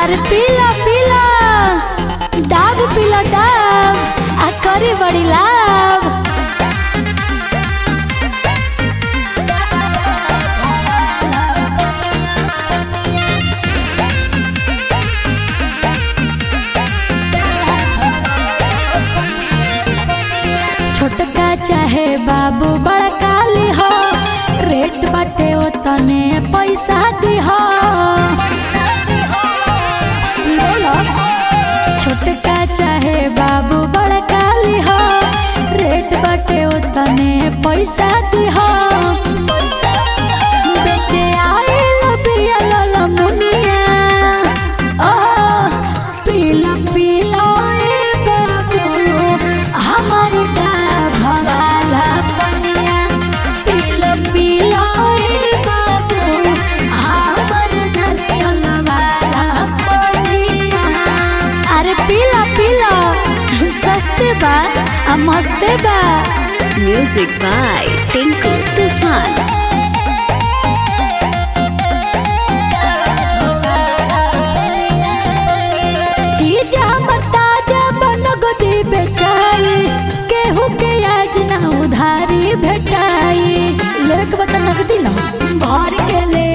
अरे पीला पीला डाब पीला डाब आ करी बड़ी लाभ छोटका चाहे बाबू बड़का ली हो रेट बाटे ओतने पैसा दी हो ले लो छोटका चाहे बाबू बड़का ली हो रेट बाटे ओतने पैसा दी हो बेचे आइल बिया लल मुनिया ओ पीला पीला ए बाबू हमर का भवाला पनिया पीला पीला ए बाबू हमर नरियल वाला पनिया अरे पीला पीला सस्ते बा आ मस्ते बा Music by Tinku Tufan. चीज हमर ताजा बनगदी बेचाई केहू के आज ना उधारी भेटाई लेक बता नगदी लो भर के ले